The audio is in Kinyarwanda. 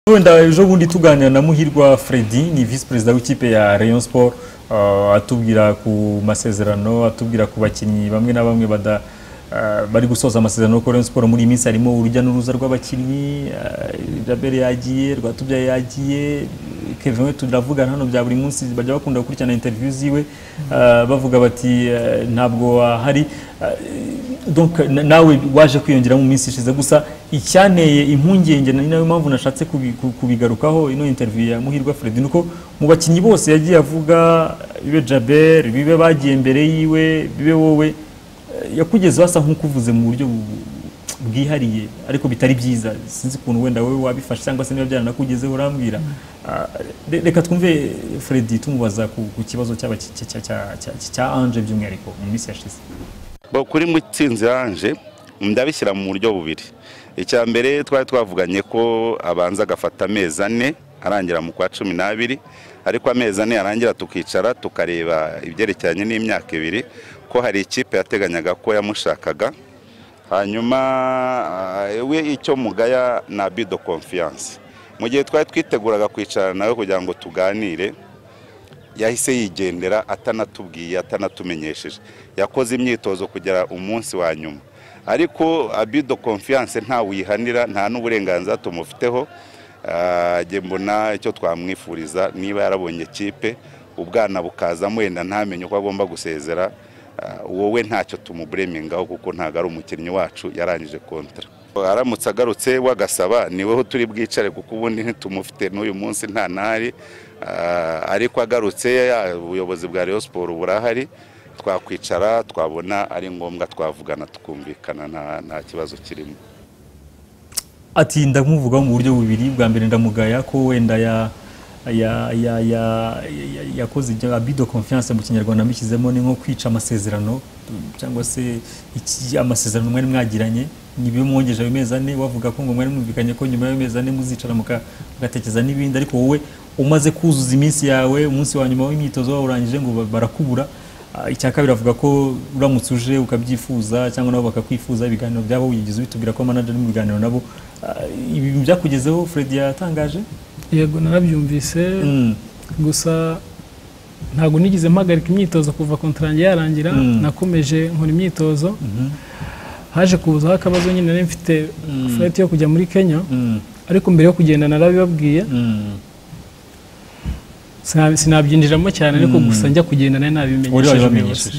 wenda ejo bundi tuganira na muhirwa Freddy ni visi perezida w'ikipe ya Rayon Sport uh, atubwira ku masezerano atubwira ku bakinnyi bamwe na bamwe bada uh, bari gusoza amasezerano ko Rayon Sport muri iyi minsi harimo urujya n'uruza rw'abakinnyi uh, Jabel yagiye Rwatubyaye yagiye Kevin we turavugana hano bya buri munsi bajya bakunda gukurikirana interview ziwe uh, bavuga bati uh, ntabwo ahari uh, donc na- nawe waje kwiyongera mu minsi ishize gusa icyanteye impungenge ni nayo mpamvu nashatse kubi- ku- kubigarukaho ino interview ya muhirwa Freddy nuko mu bakinnyi bose yagiye avuga bibe Jaber bibe bagiye mbere yiwe bibe wowe eh, yakugezeho asa nk'ukuvuze mu buryo bu- bwihariye ariko bitari byiza sinzi ukuntu wenda wowe wabifashe cyangwa se niba byaranakugezeho urambwira Ah, re- reka twumve Freddy tumubaza ku ku kibazo cy'aba- cya- cya- cya- cya- cya Ange by'umwihariko mu minsi yashize Bo, kuri mutsinzi yanje ndabishyira mu buryo bubiri icya mbere twari twavuganye ko abanza agafata amezi ane arangira mu kwa cumi n'abiri ariko amezi ane yarangira tukicara tukareba ibyerekeranye n'imyaka ibiri ko hari ikipe yateganyaga ko yamushakaga hanyuma ah, we icyo mugaya na bido konfiyanse mu gihe twari twiteguraga kwicarana nawe kugira ngo tuganire yahise yigendera atanatubwiye atanatumenyesheje yakoze imyitozo kugera umunsi wa nyuma ariko abido confiance ntawuyihanira nta n'uburenganzira tumufiteho Ah, njye mbona icyo twamwifuriza niba yarabonye kipe ubwana bukaza wenda ntamenye uko agomba gusezera Ah, wowe ntacyo tumuburemingaho kuko ntabwo ari umukinnyi wacu yarangije kontara aramutse agarutse wagasaba ni wowe turi bwicare kuko ubundi ntitumufite n'uyu munsi nta n'ahari Ah, ariko agarutse ya- ubuyobozi bwa Rayon Sport burahari twakwicara twabona ari ngombwa twavugana tukumvikana nta- nta kibazo kirimo ati ndamuvugaho mu buryo bubiri bwa mbere ndamugaya ko wenda ya ya ya ya ya- yakoze ibyo abido confiance mu kinyarwanda mbishyizemo ni nko kwica amasezerano cyangwa se iki amasezerano mwari mwagiranye nibiyo mwongeje ayo mezi ane wavuga ko ngo mwari mwumvikanye ko nyuma y'ayo mezi ane muzicara muka- mugatekereza n'ibindi ariko wowe umaze kuzuza iminsi yawe umunsi wa nyuma w'imyitozo wawurangije ngo ba- barakubura Ah, icya kabiri avuga ko uramutse uje ukabyifuza cyangwa nabo bakakwifuza ibiganiro byabo wigeze ubitubwira ko manager ari mu biganiro nabo Ah, ibi byakugezeho Fred yatangaje yego narabyumvise Mm, gusa ntabwo nigeze mpagarika imyitozo kuva kontara yanjye yarangira Mm. nakomeje nkora imyitozo mhm, haje kuzaho akabazo nyine nari mfite fureti yo kujya muri kenya mm, ariko mbere yo kugenda narabibabwiye mm. sina- sinabyinjiramo cyane ariko Mm. gusa njya kugenda Uri nari nabimenyesheje wabimenyesheje. ubuyobozi